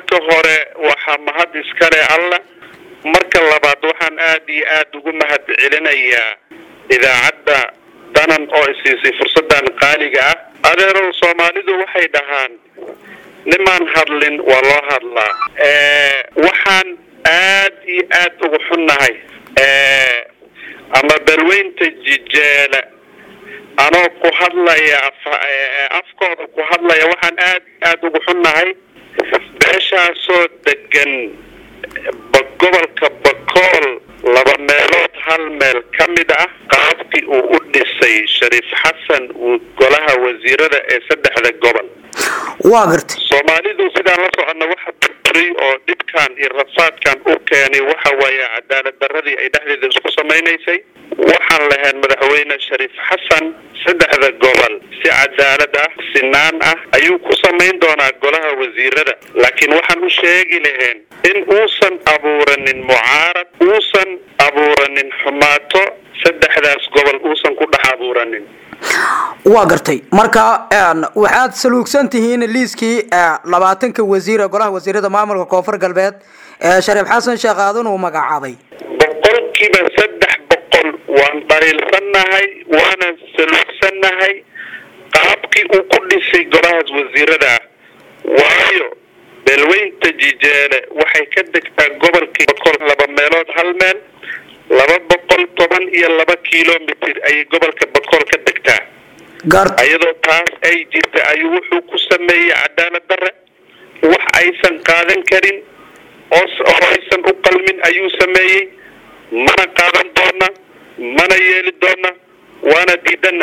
marka hore waxaa mahad iskale allah marka labaad waxaan aad iyo aada ugu mahad celinayaa idaacadda danan oo isiisay fursaddan qaaliga ah adeerow soomaalidu waxay dhahaan nimaan hadlin waa loo hadlaa waxaan aad iyo aad ugu xunnahay ama balweynta jijeela anoo ku hadlaya afkooda ku hadlaya waxaan aad aada ugu xunnahay beeshaasoo degan gobolka bakool laba meelood hal meel ka mid ah qaabkii uu u dhisay shariif xasan uu golaha wasiirada ee saddexda gobol waa gartay soomaalidu sidaan la soconna waxa burburay oo dhibkan iyo rafaadkan u keenay waxa waaye cadaalad darradii ay dhexdeeda isku samaynaysay waxaan lahayn madaxweyne shariif xasan saddexda gobol si cadaalad ah sinaan ah ayuu ku samayn doonaa golaha wasiirada laakiin waxaan u sheegi lahayn in uusan abuuranin mucaarad uusan abuuranin xumaato saddexdaas gobol uusan ku dhex abuuranin waa gartay marka waxaad saluugsan tihiin liiskii labaatanka wasiir ee golaha wasiirada maamulka koonfur galbeed ee shariif xasan sheekh aadan uu magacaabay boqolkiiba saddex boqol waan dhaliilsannahay waanan saluugsannahay qaabkii uu ku dhisay golahaas wasiirada ah waayo beelweynta jijeele waxay ka degtaa gobolkii boqol laba meelood hal meel laba boqol toban iyo laba kilomitr ayay gobolka boqol ka degtaa iyadoo taas ay jirta ayuu wuxuu ku sameeyey cadaalad darre wax aysan qaadan karin oo aysan u qalmin ayuu sameeyey mana qaadan doona mana yeeli doona waana diidana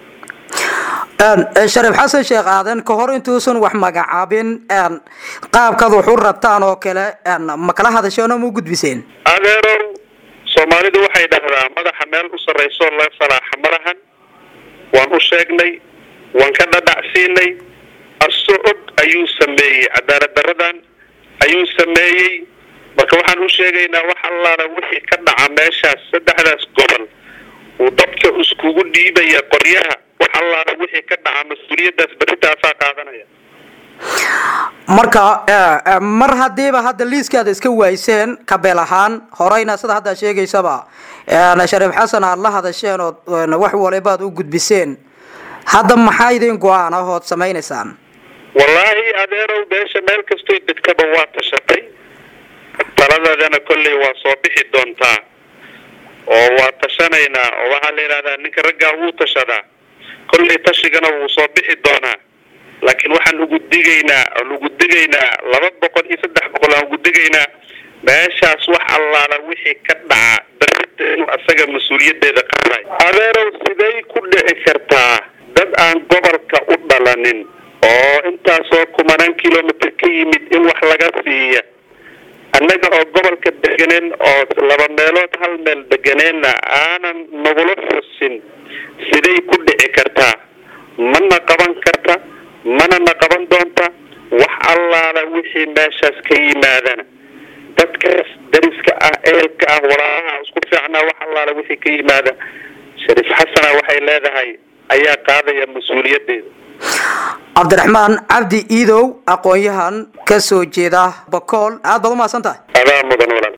shariif xasan sheekh aadan ka hor intuusan wax magacaabin qaabkaad wax u rabtaan oo kale ma kala hadasheen oo ma u gudbiseen adeerow soomaalidu waxay dhahdaa madaxa meel u sarrayso la salaaxa malahan waan u sheegnay waan ka dhadhacsiinay aso og ayuu sameeyey cadaalad daradan ayuu sameeyey marka waxaan u sheegaynaa wax allaala wixii ka dhaca meeshaas saddexdaas gobol uu dadka iskugu dhiibaya qoryaha wax allaala wixii ka dhaca mas-uuliyaddaas berritaasaa qaadanaya marka mar hadiiba hadda liiskaada iska waayseen kabeel ahaan horeyna sida haddaa sheegaysaba shariif xasan aad la hadasheen oo wax walibaad u gudbiseen hadda maxaa idin go-aan ah ood samaynaysaan wallaahi adeerow beesha meel kastoy degtaba waa tashatay taladeedana kolley waa soo bixi doontaa oo waa tashanaynaa oo waxaa la yidhahdaa ninka raggaa wuu tashadaa kolley tashigana wuu soo bixi doonaa laakiin waxaan ugu digaynaa aan ugu digaynaa laba boqol iyo saddex boqol aan ugu digaynaa meeshaas wax allaala wixii ka dhaca darrita inuu asaga mas-uuliyaddeeda qaaday adeerow siday ku dhici kartaa dad aan gobolka u dhalanin oo intaasoo kumanaan kilomitr ka yimid in wax laga siiya annaga oo gobolka deganeen oo laba meelood hal meel deganeenna aanan nagula xusin siday ku dhici kartaa mana qaban karta mana na qaban doonta wax allaala wixii meeshaas ka yimaadana dadkaas dariska ah ehelka ah walaalaha isku fiicnaa wax allaala wixii ka yimaada shariif xasana waxay leedahay ayaa qaadaya mas-uuliyaddeeda cabdiraxmaan cabdi iidow aqoon-yahan ka soo jeeda bakool aad baad umahadsan tahay adaa mudan walaal